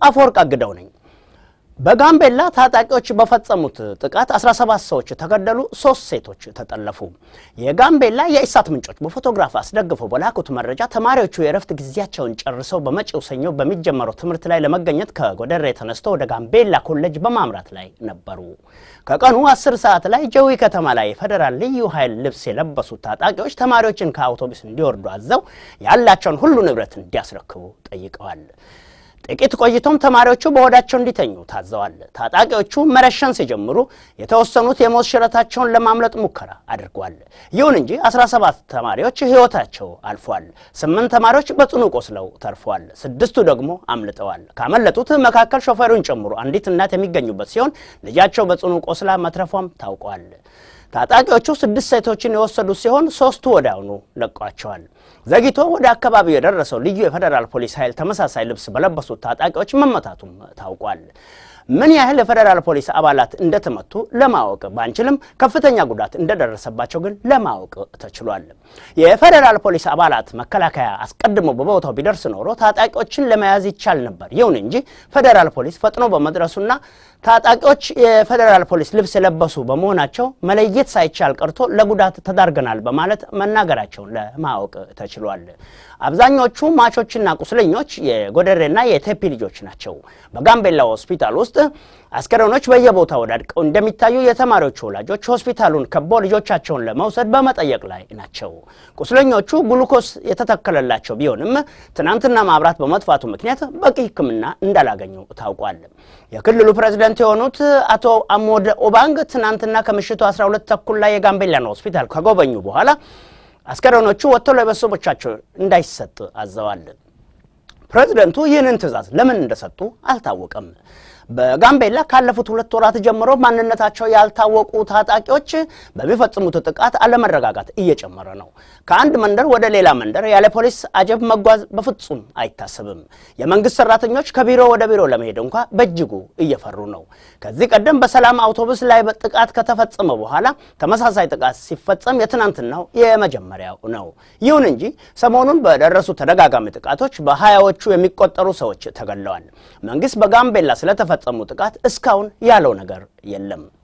አፈወርቅ አግደው ነኝ። በጋምቤላ ታጣቂዎች በፈጸሙት ጥቃት 17 ሰዎች ተገደሉ፣ ሶስት ሴቶች ተጠለፉ። የጋምቤላ የኢሳት ምንጮች በፎቶግራፍ አስደግፈው በላኩት መረጃ ተማሪዎቹ የእረፍት ጊዜያቸውን ጨርሰው በመጪው ሰኞ በሚጀመረው ትምህርት ላይ ለመገኘት ከጎደሬ ተነስተው ወደ ጋምቤላ ኮሌጅ በማምራት ላይ ነበሩ። ከቀኑ 10 ሰዓት ላይ ጀዊ ከተማ ላይ የፌዴራል ልዩ ኃይል ልብስ የለበሱት ታጣቂዎች ተማሪዎችን ከአውቶቡስ እንዲወርዱ አዘው ያላቸውን ሁሉ ንብረት እንዲያስረክቡ ጠይቀዋል። ጥቂት ቆይቶም ተማሪዎቹ በሆዳቸው እንዲተኙ ታዘዋል። ታጣቂዎቹ መረሸን ሲጀምሩ የተወሰኑት የሞት ሽረታቸውን ለማምለጥ ሙከራ አድርጓል። ይሁን እንጂ 17 ተማሪዎች ሕይወታቸው አልፏል። ስምንት ተማሪዎች በጽኑ ቆስለው ተርፏል። ስድስቱ ደግሞ አምልጠዋል። ካመለጡት መካከል ሾፌሩን ጨምሮ አንዲት እናት የሚገኙበት ሲሆን ልጃቸው በጽኑ ቆስላ መትረፏም ታውቋል። ታጣቂዎቹ ስድስት ሴቶችን የወሰዱ ሲሆን ሶስቱ ወዲያውኑ ለቋቸዋል። ዘግይቶ ወደ አካባቢው የደረሰው ልዩ የፌዴራል ፖሊስ ኃይል ተመሳሳይ ልብስ በለበሱት ታጣቂዎች መመታቱም ታውቋል። ምን ያህል የፌዴራል ፖሊስ አባላት እንደተመቱ ለማወቅ ባንችልም ከፍተኛ ጉዳት እንደደረሰባቸው ግን ለማወቅ ተችሏል። የፌዴራል ፖሊስ አባላት መከላከያ አስቀድሞ በቦታው ቢደርስ ኖሮ ታጣቂዎችን ለመያዝ ይቻል ነበር። ይሁን እንጂ ፌዴራል ፖሊስ ፈጥኖ በመድረሱና ታጣቂዎች የፌዴራል ፖሊስ ልብስ የለበሱ በመሆናቸው መለየት ሳይቻል ቀርቶ ለጉዳት ተዳርገናል በማለት መናገራቸውን ለማወቅ ተችሏል። አብዛኞቹ ማቾችና ቁስለኞች የጎደሬና የቴፒ ልጆች ናቸው። በጋምቤላ ሆስፒታል ውስጥ አስከሬኖች በየቦታው ወዳድቀው እንደሚታዩ የተማሪዎቹ ወላጆች ሆስፒታሉን ከቦ ልጆቻቸውን ለመውሰድ በመጠየቅ ላይ ናቸው። ቁስለኞቹ ግሉኮስ የተተከለላቸው ቢሆንም ትናንትና ማብራት በመጥፋቱ ምክንያት በቂ ሕክምና እንዳላገኙ ታውቋል። የክልሉ ፕሬዝደንት የሆኑት አቶ አሞደ ኦባንግ ትናንትና ከምሽቱ 12 ተኩል ላይ የጋምቤላን ሆስፒታል ከጎበኙ በኋላ አስከሬኖቹ ወጥተው ለቤተሰቦቻቸው እንዳይሰጥ አዘዋል። ፕሬዝደንቱ ይህንን ትዕዛዝ ለምን እንደሰጡ አልታወቀም። በጋምቤላ ካለፉት ሁለት ወራት ጀምሮ ማንነታቸው ያልታወቁ ታጣቂዎች በሚፈጽሙት ጥቃት አለመረጋጋት እየጨመረ ነው። ከአንድ መንደር ወደ ሌላ መንደር ያለ ፖሊስ አጀብ መጓዝ በፍጹም አይታሰብም። የመንግስት ሰራተኞች ከቢሮ ወደ ቢሮ ለመሄድ እንኳ በእጅጉ እየፈሩ ነው። ከዚህ ቀደም በሰላም አውቶቡስ ላይ ጥቃት ከተፈጸመ በኋላ ተመሳሳይ ጥቃት ሲፈጸም የትናንትናው የመጀመሪያው ነው። ይሁን እንጂ ሰሞኑን በደረሱ ተደጋጋሚ ጥቃቶች በሀያዎቹ የሚቆጠሩ ሰዎች ተገድለዋል። መንግስት በጋምቤላ ስለተፈ ፈጸሙ ጥቃት እስካሁን ያለው ነገር የለም።